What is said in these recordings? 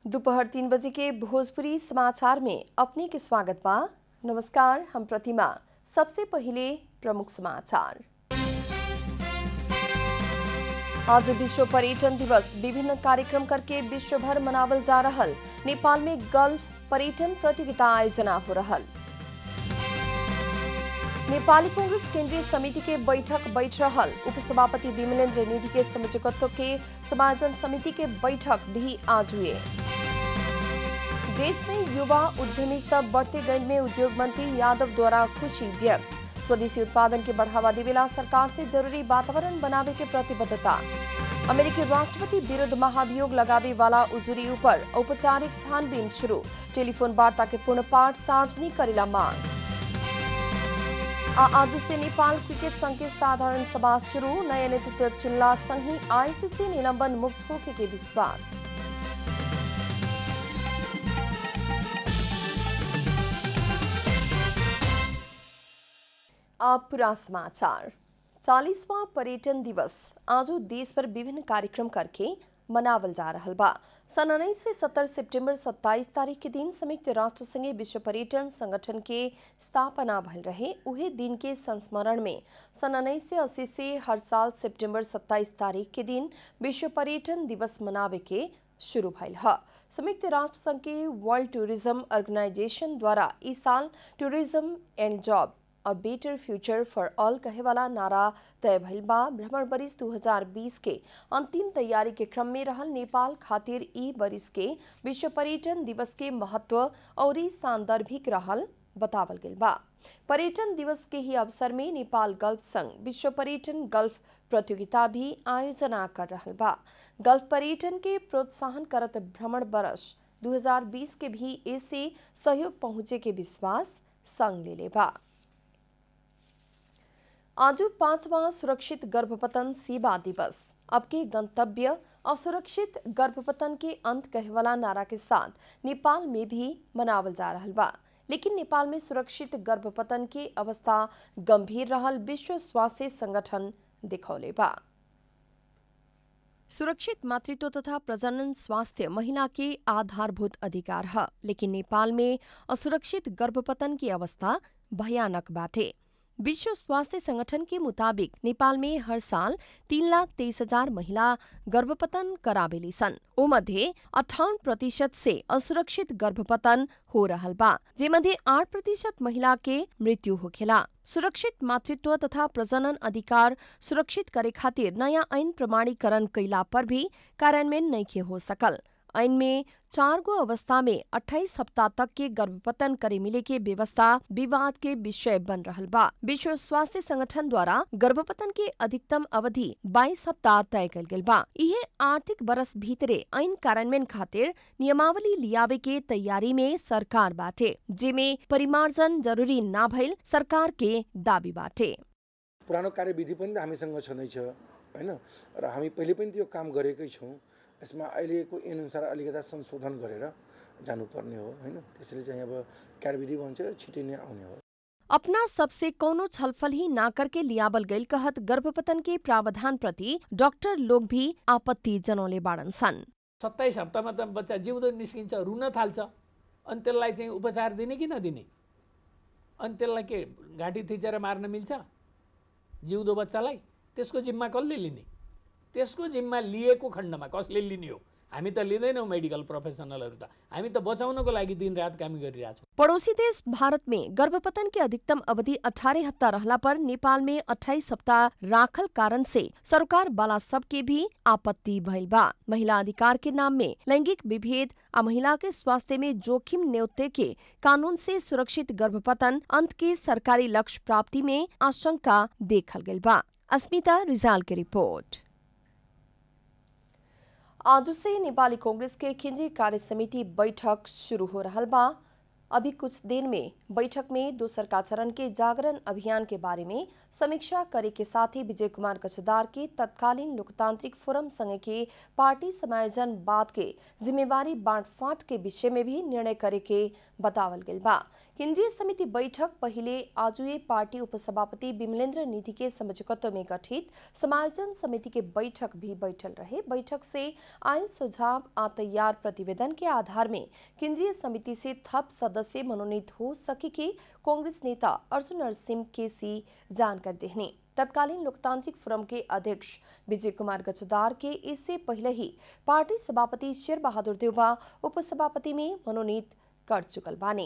दोपहर तीन बजे के भोजपुरी समाचार में अपने के स्वागत बा नमस्कार हम प्रतिमा सबसे पहिले प्रमुख समाचार आज विश्व पर्यटन दिवस विभिन्न कार्यक्रम करके विश्व भर मनावल जा रहल नेपाल में गल्फ पर्यटन प्रतियोगिता आयोजना हो रहल नेपाली कांग्रेस केंद्रीय समिति के बैठक बैठ रहल उपसभापति विमलेंद्र निधि के संयोजकत्व के समायोजन समिति के बैठक भी आज हुए देश में युवा उद्यमी सब बढ़ते गई में उद्योग मंत्री यादव द्वारा खुशी व्यक्त स्वदेशी उत्पादन के बढ़ावा देवेला सरकार से जरूरी वातावरण बनावे के प्रतिबद्धता अमेरिकी राष्ट्रपति विरुद्ध महाभियोग लगावे वाला उजुरी ऊपर औपचारिक छानबीन शुरू टेलीफोन वार्ता के पूर्ण पाठ सार्वजनिक करेला मांग आ आज से नेपाल क्रिकेट संघ के साधारण सभा शुरू नया नेतृत्व चुनला संघी आईसीसी निलंबन मुक्त होके के विश्वास अब पूरा समाचार चालीसवां पर्यटन दिवस आज देश भर विभिन्न कार्यक्रम करके मनावल जा रहल बा सन उन्नीस से सत्तर सितंबर 27 तारीख के दिन संयुक्त राष्ट्र संघ विश्व पर्यटन संगठन के स्थापना भल रहे उहे दिन के संस्मरण में सन उन्नीस से अस्सी से हर साल सितंबर 27 तारीख के दिन विश्व पर्यटन दिवस मनावे के शुरू भइल ह संयुक्त राष्ट्र संघ के वर्ल्ड टूरिज्म ऑर्गेनाइजेशन द्वारा इस साल tourism and job a better future for all कहेवाला नारा तय भइल बा भ्रमण बरिस 2020 के अंतिम तैयारी के क्रम में रहल नेपाल खातिर ई बरिस के विश्व पर्यटन दिवस के महत्व और सांदर्भिक रहल बतावल गेल बा पर्यटन दिवस के ही अवसर में नेपाल गल्फ संघ विश्व पर्यटन गल्फ प्रतियोगिता भी आयोजना कर रहल बा गल्फ पर्यटन के प्रोत्साहन करत भ्रमण बरस 2020 के भी ऐसे सहयोग पहुंचे के विश्वास संघ ले ले बा आज पांचवा सुरक्षित गर्भपतन सेवा दिवस अब के गंतव्य असुरक्षित गर्भपतन के अंत कहवाला नारा के साथ नेपाल में भी मनावल जा रहा बा लेकिन नेपाल में सुरक्षित गर्भपतन के अवस्था गंभीर रहल विश्व स्वास्थ्य संगठन दिखौले बा सुरक्षित मातृत्व तथा प्रजनन स्वास्थ्य महिला के आधारभूत अधिकार है लेकिन नेपाल में असुरक्षित गर्भपतन की अवस्था भयानक बाटे विश्व स्वास्थ्य संगठन के मुताबिक नेपाल में हर साल तीन लाख तेईस हजार महिला गर्भपतन कराबेली सन ओ मध्ये अठावन प्रतिशत से असुरक्षित गर्भपतन हो रहल बा जेमध्ये आठ प्रतिशत महिला के मृत्यु होखेला सुरक्षित मातृत्व तथा प्रजनन अधिकार सुरक्षित करे खातिर नयाँ ऐन प्रमाणीकरण कैला पर भी कार्यान्वयन नइखे हो सकल ऐन में चार गो अवस्था में 28 सप्ताह तक के गर्भपतन करे मिले के व्यवस्था विवाद के विषय बन रहल बा विश्व स्वास्थ्य संगठन द्वारा गर्भपतन के अधिकतम अवधि 22 सप्ताह तय कल गेल बा इहे आर्थिक बरस भीतरे ऐन कार्यान्वयन खातिर नियमावली लियावे के तैयारी में सरकार बाटे जेमे परिमार्जन जरूरी ना भइल सरकार के दावी बाटे पुरानो कार्यविधि पनि त हामीसँग छँदैछ होइन र हामी पहिले पनि त्यो काम गरेकै छौँ यसमा अहिलेको अनुसार अलिकता संशोधन गरेर जानुपर्ने हो होइन त्यसैले चाहिँ अब कार्यविधि भन्छ छिटै नै आउने हो अपना सबसे कौनो छलफल ही ना करके लियाबल गईल कहत गर्भपतन के प्रावधान प्रति डॉक्टर लोग भी आपत्ति जनौले बाड़न सन सत्ताइस हप्तामा त बच्चा जिउँदो निस्किन्छ रुन थाल्छ अनि त्यसलाई चाहिँ उपचार दिने कि नदिने अनि त्यसलाई के घाँटी थिचेर मार्न मिल्छ जिउँदो बच्चालाई त्यसको जिम्मा कसले लिने त्यसको जिम्मा लिएको खण्डमा कसले लिने हो हामी त लिँदैनौँ मेडिकल प्रोफेसनलहरू त हामी त बचाउनको लागि दिनरात काम गरिरहेछौँ पड़ोसी देश भारत में गर्भपतन के अधिकतम अवधि 18 हफ्ता रहला पर नेपाल में 28 सप्ताह राखल कारण से सरकार वाला सब के भी आपत्ति भइल बा महिला अधिकार के नाम में लैंगिक विभेद आ महिला के स्वास्थ्य में जोखिम न्योते के कानून से सुरक्षित गर्भपतन अंत के सरकारी लक्ष्य प्राप्ति में आशंका देखल गइल बा अस्मिता रिजाल की रिपोर्ट आज से नेपाली कांग्रेस के केंद्रीय कार्य समिति बैठक शुरू हो रहा बा अभी कुछ दिन में बैठक में दोसर का चरण के जागरण अभियान के बारे में समीक्षा करे के साथ ही विजय कुमार कचदार के तत्कालीन लोकतांत्रिक फोरम संघ के पार्टी समायोजन बाद के जिम्मेवारी बांट फांट के विषय में भी निर्णय करे के बतावल गेल बा केंद्रीय समिति बैठक पहिले आजुए पार्टी उपसभापति विमलेंद्र निधि के समझौते में गठित समायोजन समिति के बैठक भी बैठल रहे बैठक से आयल सुझाव आ तैयार प्रतिवेदन के आधार में केंद्रीय समिति से थप सदस्य मनोनीत हो सके के कांग्रेस नेता अर्जुन नरसिंह केसी जानकारी देहने तत्कालीन लोकतांत्रिक फोरम के अध्यक्ष विजय कुमार गजदार के इससे पहले ही पार्टी सभापति शेर बहादुर देवबा उपसभापति में मनोनीत कर चुकल बानी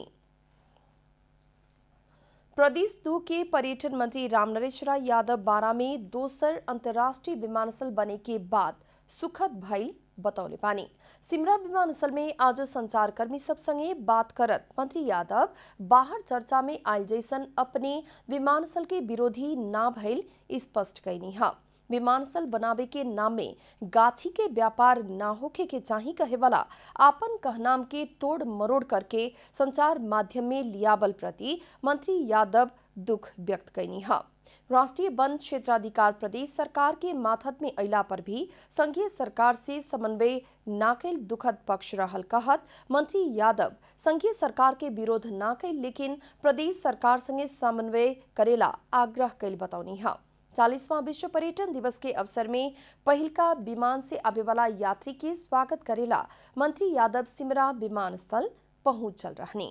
प्रदेश दो के पर्यटन मंत्री रामनरेश राय यादव बारा में दोसर अंतर्राष्ट्रीय विमानस्थल बने के बाद सुखद भइल बतौले पानी सिमरा विमानस्थल में आज संचारकर्मी सब संगे बात करत मंत्री यादव बाहर चर्चा में आयल जैसन अपने विमानस्थल के विरोधी ना भइल स्पष्ट कैनी है विमानस्थल बनावे के नाम में गाछी के व्यापार ना होखे के चाही कहे वाला आपन कहनाम के तोड़ मरोड़ करके संचार माध्यम में लियाबल प्रति मंत्री यादव दुख व्यक्त कैनी है राष्ट्रीय वन क्षेत्राधिकार प्रदेश सरकार के माथत में अला पर भी संघीय सरकार से समन्वय ना कैल दुखद पक्ष रहल कहत मंत्री यादव संघीय सरकार के विरोध ना कैल लेकिन प्रदेश सरकार संगे समन्वय करेला आग्रह कैल बतौनी है चालीसवां विश्व पर्यटन दिवस के अवसर में पहिलका विमान से आवे वाला यात्री के स्वागत करेला मंत्री यादव सिमरा विमानस्थल पहुंच चल रहने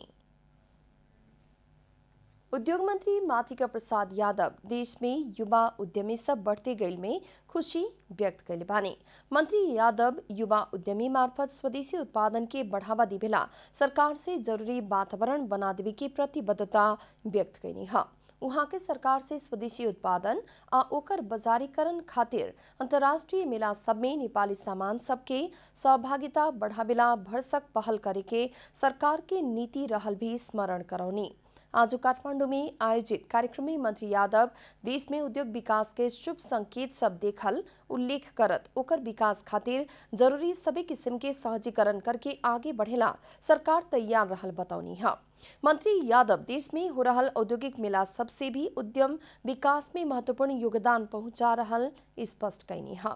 उद्योग मंत्री माथिका प्रसाद यादव देश में युवा उद्यमी सब बढ़ते गईल में खुशी व्यक्त कैले बानी मंत्री यादव युवा उद्यमी मार्फत स्वदेशी उत्पादन के बढ़ावा दिवेला सरकार से जरूरी वातावरण बना देवे की प्रतिबद्धता व्यक्त कैनी है उहाँ के सरकार से स्वदेशी उत्पादन आ ओकर बाजारीकरण खातिर अंतर्राष्ट्रीय मेला सब में नेपाली सामान सबके सहभागिता बढ़ावेला भरसक पहल करे के सरकार के नीति रहल भी स्मरण करौनी आज काठमांडू में आयोजित कार्यक्रम में मंत्री यादव देश में उद्योग विकास के शुभ संकेत सब देखल उल्लेख करत ओकर विकास खातिर जरूरी सभी किस्म के सहजीकरण करके आगे बढ़ेला सरकार तैयार रहल बतौनी है मंत्री यादव देश में हो रहल औद्योगिक मेला सबसे भी उद्यम विकास में महत्वपूर्ण योगदान पहुंचा रहल स्पष्ट कैनी है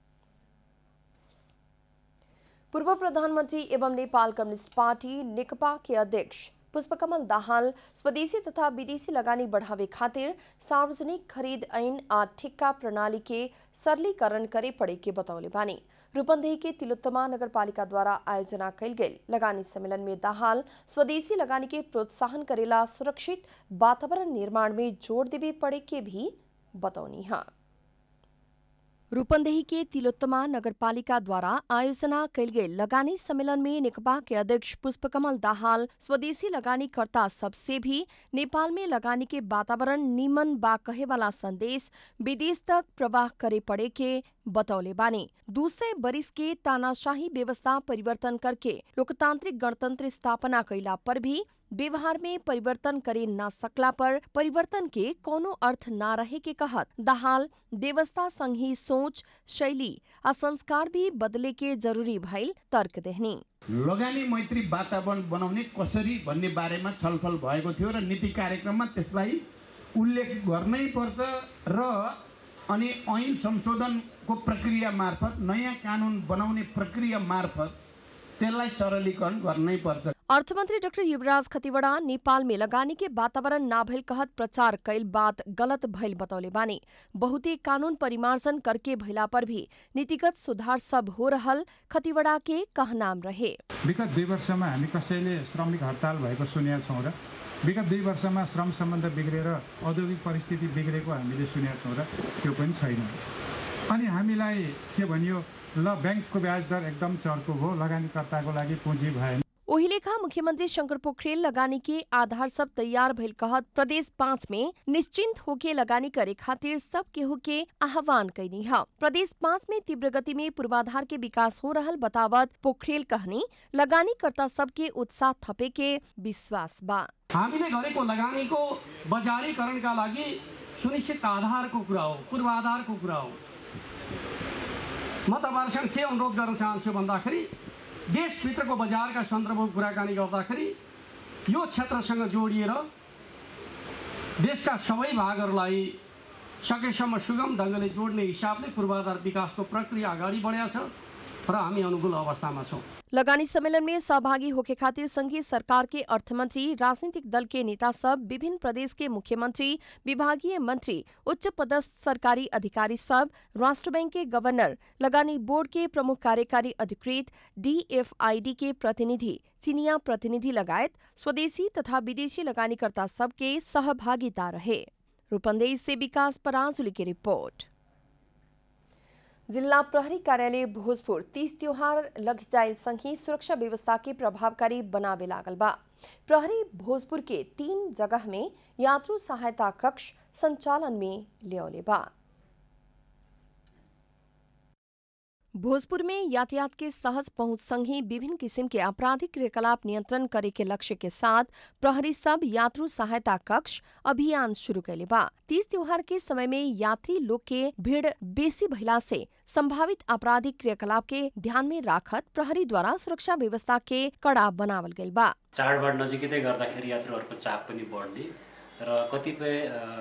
पूर्व प्रधानमंत्री एवं नेपाल कम्युनिस्ट पार्टी नेकपा के अध्यक्ष पुष्पकमल दाहाल स्वदेशी तथा विदेशी लगानी बढ़ावे खातिर सार्वजनिक खरीद ऐन आ ठिक्का प्रणाली के सरलीकरण करे पड़े के बतौले बानी रूपन्देही के तिलोत्तमा नगरपालिका द्वारा आयोजना कैल गेल लगानी सम्मेलन में दाहाल स्वदेशी लगानी के प्रोत्साहन करेला सुरक्षित वातावरण निर्माण में जोड़ देवे पड़े के भी बतौनी है रूपन्देही के तिलोत्तमा नगरपालिका द्वारा आयोजना कैल गेल लगानी सम्मेलन में नेकपा के अध्यक्ष पुष्पकमल दाहाल स्वदेशी लगानीकर्ता सबसे भी नेपाल में लगानी के वातावरण निमन बा कहे वाला संदेश विदेश तक प्रवाह करे पड़े के बतौले बानी दूसरे बरिस के तानाशाही व्यवस्था परिवर्तन करके लोकतांत्रिक गणतंत्र स्थापना कैला पर भी व्यवहार में परिवर्तन करे न सकला पर परिवर्तन के कोनो अर्थ न रहे के कहत दाहाल व्यवस्था संघी सोच शैली आ संस्कार भी बदले के जरूरी भइल तर्क देहनी लगानी मैत्री वातावरण बनाउने कसरी भन्ने बारेमा छलफल भएको थियो र नीति कार्यक्रममा त्यसलाई उल्लेख गर्नै पर्छ र अनि ऐन संशोधनको प्रक्रिया मार्फत नयाँ कानुन बनाउने प्रक्रिया मार्फत त्यसलाई सरलीकरण गर्नै पर्छ अर्थमन्त्री डाक्टर युवराज खतिवड़ा नेपाल में लगानी के वातावरण ना भइल कहत प्रचार कैल बात गलत भइल बतौले बानी बहुते कानून परिमार्जन करके भइला पर भी नीतिगत सुधार सब हो रहल खतिवड़ा के कहनाम रहे विगत दुई वर्षमा हामी कसैले श्रमिक हडताल भएको सुनेका छौँ र विगत दुई वर्षमा श्रम सम्बन्ध बिग्रेर औद्योगिक परिस्थिति बिग्रेको हामीले सुनेका छौँ र त्यो पनि छैन अनि हामीलाई के भनियो ल ब्याङ्कको ब्याज दर एकदम चर्को भयो लगानीकर्ताको लागि पुँजी भएन ओही लेखा मुख्यमंत्री शंकर पोखरेल लगानी के आधार सब तैयार भइल कहत प्रदेश पाँच में निश्चिंत होके लगानी करे खातिर सब केहू के आह्वान कैनी है प्रदेश पाँच में तीव्र गति में पूर्वाधार के विकास हो रहल बतावत पोखरेल कहनी लगानी कर्ता सबके उत्साह थपे के विश्वास बा हामीले गरेको लगानीको बजारीकरणका लागि सुनिश्चित आधारको कुरा हो पूर्वाधारको कुरा हो म तपाईँहरूसँग के अनुरोध गर्न चाहन्छु भन्दाखेरि देशभित्रको बजारका सन्दर्भको कुराकानी गर्दाखेरि यो क्षेत्रसँग जोडिएर देशका सबै भागहरूलाई सकेसम्म सुगम ढङ्गले जोड्ने हिसाबले पूर्वाधार विकासको प्रक्रिया अगाडि बढेको छ र हामी अनुकूल अवस्थामा छौँ लगानी सम्मेलन में सहभागी होके खातिर संघीय सरकार के अर्थमंत्री राजनीतिक दल के नेता सब विभिन्न प्रदेश के मुख्यमंत्री विभागीय मंत्री उच्च पदस्थ सरकारी अधिकारी सब राष्ट्र बैंक के गवर्नर लगानी बोर्ड के प्रमुख कार्यकारी अधिकृत डीएफआईडी के प्रतिनिधि चीनिया प्रतिनिधि लगायत स्वदेशी तथा विदेशी लगानीकर्ता सबके सहभागिता रहे रूपन्देही से विकास पराजुली की रिपोर्ट जिल्ला प्रहरी कार्यालय भोजपुर तीज त्योहार लग सँगै सुरक्षा व्यवस्था के प्रभावकारी बनावे लागल बा प्रहरी भोजपुर के तीन जगह में यात्रु सहायता कक्ष संचालन में ल्याउने बा भोजपुर में यातायात के सहज पहुंच संगे विभिन्न किसिम के आपराधिक क्रियाकलाप नियंत्रण करे के लक्ष्य के साथ प्रहरी सब यात्रु सहायता कक्ष अभियान शुरू कैले बा तीज त्योहार के समय में यात्री लोग के भीड़ बेसी भइला से संभावित आपराधिक क्रियाकलाप के ध्यान में राखत प्रहरी द्वारा सुरक्षा व्यवस्था के कड़ा बनावल गइल बा चाडबाड नजिकै गर्दाखेरि यात्रुहरूको चाप पनि बढ्ने र कतिपय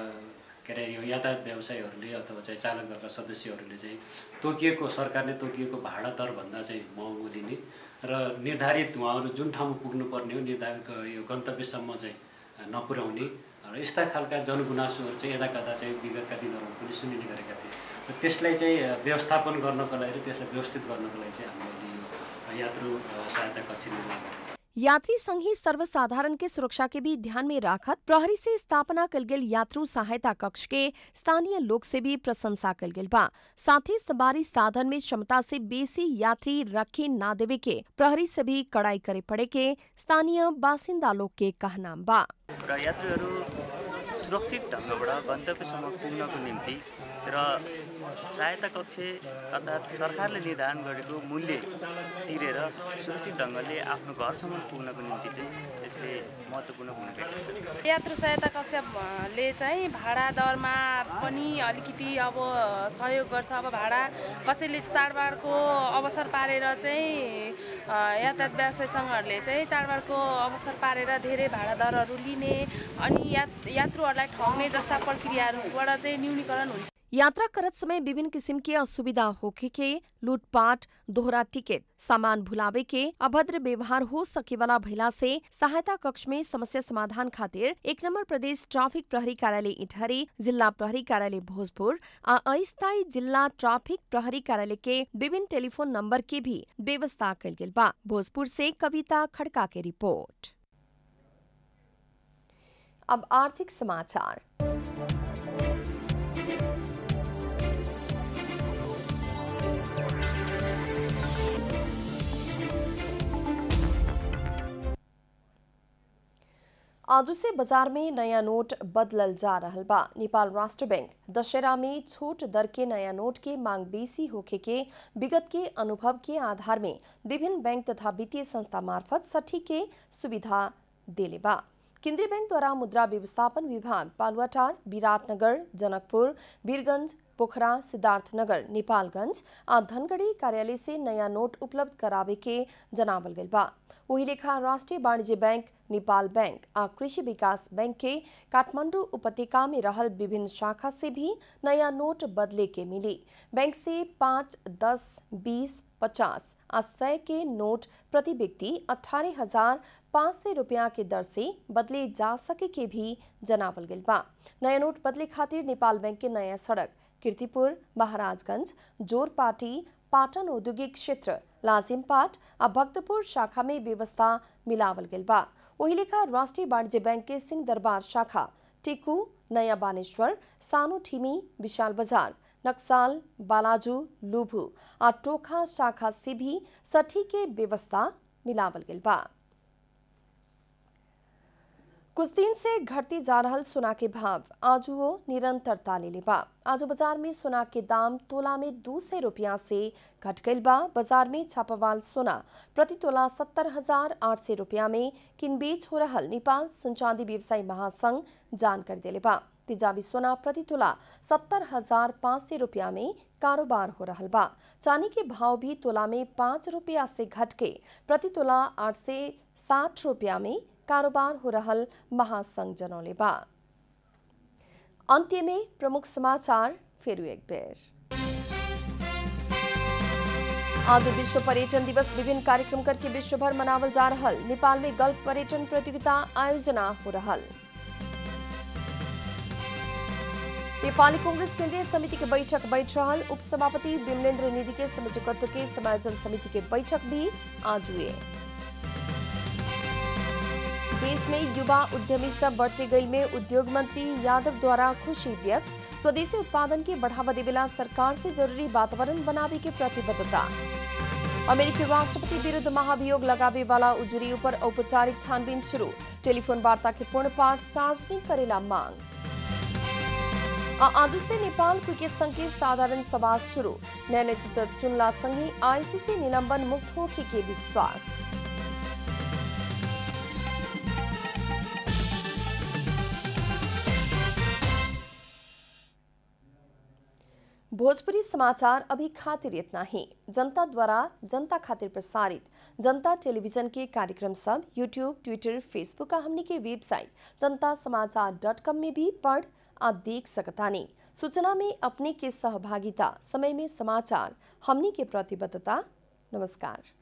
के अरे यो यातायात व्यवसायीहरूले अथवा चाहिँ चालक दलका सदस्यहरूले चाहिँ तोकिएको सरकारले तोकिएको भाडा दरभन्दा चाहिँ महँगो दिने र निर्धारित उहाँहरू जुन ठाउँमा पुग्नुपर्ने हो निर्धारित यो गन्तव्यसम्म चाहिँ नपुर्याउने र यस्ता खालका जनगुनासोहरू चाहिँ यता कता चाहिँ विगतका दिनहरूमा पनि सुनिने गरेका थिए र त्यसलाई चाहिँ व्यवस्थापन गर्नको लागि र त्यसलाई व्यवस्थित गर्नको लागि चाहिँ हामीले यो यात्रु सहायता कक्ष निर्माण गरेका यात्री संघी सर्वसाधारण के सुरक्षा के भी ध्यान में राखत प्रहरी से स्थापना कल गेल यात्रु सहायता कक्ष के स्थानीय लोग से भी प्रशंसा कल गेल बा साथ ही सवारी साधन में क्षमता से बेसी यात्री रखे ना देवे के प्रहरी से भी कड़ाई करे पड़े के स्थानीय बासिन्दा लोग के कहनाम बा र यात्रीहरू सुरक्षित ढङ्गबाट गन्तव्यसम्म पुग्नको निम्ति र सहायता कक्ष अर्थात् सरकारले निर्धारण गरेको मूल्य तिरेर सुरक्षित ढङ्गले आफ्नो घरसम्म पुग्नको निम्ति चाहिँ यसले महत्त्वपूर्ण भूमिका खेल्छ यात्रु सहायता कक्षले चाहिँ भाडा दरमा पनि अलिकति अब सहयोग गर्छ अब भाडा कसैले चाडबाडको अवसर पारेर चाहिँ यातायात व्यवसाय सङ्घहरूले चाहिँ चाडबाडको अवसर पारेर धेरै भाडा दरहरू लिने अनि यात यात्रुहरूलाई ठग्ने जस्ता प्रक्रियाहरूबाट चाहिँ न्यूनीकरण हुन्छ यात्रा करत समय विभिन्न किसिम के असुविधा होखे के लूटपाट दोहरा टिकट सामान भुलावे के अभद्र व्यवहार हो सके वाला भइला से सहायता कक्ष में समस्या समाधान खातिर एक नंबर प्रदेश ट्राफिक प्रहरी कार्यालय इटहरी जिला प्रहरी कार्यालय भोजपुर आ अस्थायी जिला ट्राफिक प्रहरी कार्यालय के विभिन्न टेलीफोन नंबर के भी व्यवस्था कल गेल बा भोजपुर से कविता खड़का के रिपोर्ट अब आर्थिक समाचार आज से बाजार में नया नोट बदलल जा रहल बा नेपाल राष्ट्र बैंक दशहरा में छोट दर के नया नोट के मांग बेसी होखे के विगत के अनुभव के आधार में विभिन्न बैंक तथा वित्तीय संस्था मार्फत सठी के सुविधा देले बा केंद्रीय बैंक द्वारा मुद्रा व्यवस्थापन विभाग बालुवाटार विराटनगर जनकपुर वीरगंज पोखरा सिद्धार्थनगर नेपालगंज आ धनगढ़ी कार्यालय से नया नोट उपलब्ध करावे के जनावल गइल बा वही लेखा राष्ट्रीय वाणिज्य बैंक नेपाल बैंक आ कृषि विकास बैंक के काठमांडू उपत्यका में रहल विभिन्न शाखा से भी नया नोट बदले के मिली बैंक से पाँच दस बीस पचास आ सय के नोट प्रति व्यक्ति अठारह हजार पाँच सय रुपया के दर से बदले जा सके के भी जनावल गइल बा नया नोट बदले खातिर नेपाल बैंक के नया सड़क कीर्तिपुर महाराजगंज जोरपाटी पाटन औद्योगिक क्षेत्र लाजिमपाट आ भक्तपुर शाखा में व्यवस्था मिलावल गेल बा वही लेखा राष्ट्रीय वाणिज्य बैंक के सिंह दरबार शाखा टिकू नया बानेश्वर सानो ठिमी विशाल बाजार नक्साल बालाजू लुभू आ टोखा शाखा से भी सठी के व्यवस्था मिलावल गेल बा कुछ दिन से घटती जा रहल सोना के भाव आज वो निरंतरता ले बा आज बाजार में सोना के दाम तोला में दो सौ रुपया से घट गई बा बाजार में छापावाल सोना प्रति तोला सत्तर हजार आठ सौ रुपया में किन बेच हो रहल नेपाल सुनचांदी व्यवसायी महासंघ जानकारी दिले बा तेजाबी सोना प्रति तोला सत्तर हजार पाँच सौ रुपया में कारोबार हो रहा बा चांदी के भाव भी तोला में पाँच रुपया से घट के प्रति तोला आठ से साठ रुपया में कारोबार हो रहल महासंघ जनौले बा अंत्य में प्रमुख समाचार फिर एक बेर आज विश्व पर्यटन दिवस विभिन्न कार्यक्रम करके विश्व भर मनावल जा रहल नेपाल में गल्फ पर्यटन प्रतियोगिता आयोजना हो रहल नेपाली कांग्रेस केंद्रीय समिति के बैठक बैठ रहल उपसभापति विमलेन्द्र निधि के संयोजकत्व के समायोजन समिति के बैठक भी आज हुए देश में युवा उद्यमी सब बढ़ते गई में उद्योग मंत्री यादव द्वारा खुशी व्यक्त स्वदेशी उत्पादन के बढ़ावा देवेला सरकार से जरूरी वातावरण बनावे के प्रतिबद्धता अमेरिकी राष्ट्रपति विरुद्ध महाभियोग लगावे वाला उजुरी ऊपर औपचारिक छानबीन शुरू टेलीफोन वार्ता के पूर्ण पाठ सार्वजनिक करेला मांग आ आज से नेपाल क्रिकेट संघ के साधारण सभा शुरू नया नेतृत्व चुनला संघी आईसीसी निलंबन मुक्त होके के विश्वास भोजपुरी समाचार अभी खातिर इतना ही जनता द्वारा जनता खातिर प्रसारित जनता टेलीविजन के कार्यक्रम सब यूट्यूब ट्विटर फेसबुक का हमनी के वेबसाइट जनता समाचार डॉट कॉम में भी पढ़ आ देख सकतानी सूचना में अपने के सहभागिता समय में समाचार हमनी के प्रतिबद्धता नमस्कार